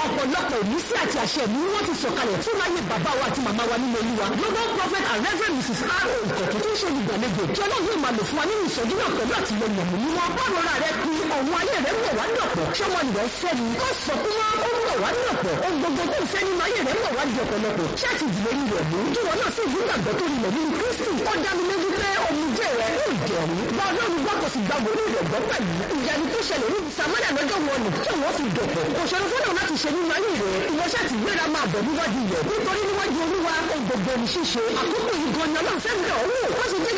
ọ̀pọ̀lọpọ̀ ìmísí àti àṣẹ mi wọ́n ti sọ̀kalẹ̀ fún láyé bàbá wa àti màmá wa nínú olúwa global prophet and reverend mrs aro ìkọ̀tún tó ń ṣe olùgbàlejò tí ọlọ́run yóò máa lò fún wa nínú ìṣẹ́jú náà pẹ̀lú àtìlẹyìn ẹ̀mí mímọ́ báwo ra rẹ pin ọ̀hún ayé rẹ mọ̀ wá dọ̀pọ̀ ṣọmọ ìrẹ́ fẹ́ ni ó sọ fún wa ó mọ̀ wá dọ̀pọ̀ ohun gbogbo tó ń fẹ́ nínú ayé rẹ mọ̀ wá di ọ̀pọ̀lọpọ̀ ṣáàtì ìdílé ní rẹ̀ mú kí wọn náà sì yí gbàgbọ́ tó rinlẹ̀ nínú kristi ó dá mi lójú pé omijé rẹ yóò jẹ̀rú bá ọlọ́run gbọ́ kò sì gba wòlíì rẹ̀ gbọ́ pẹ̀lú ìyanu tó ṣẹlẹ̀ ní samaria lọ́jọ́ wọn nù tí wọ́n fi dọ̀pọ̀ òṣèlú fọ́nà láti ṣe nínú ayé rẹ̀ ìwọ́ṣẹ́ ti gbéra máa bọ̀ níwájú rẹ̀ nítorí níwájú olúwa ó gbogbo ní ṣíṣe àkókò yìí gan ni ọlọ́run fẹ́ bẹ̀ ọ́ wò ó sì jẹ́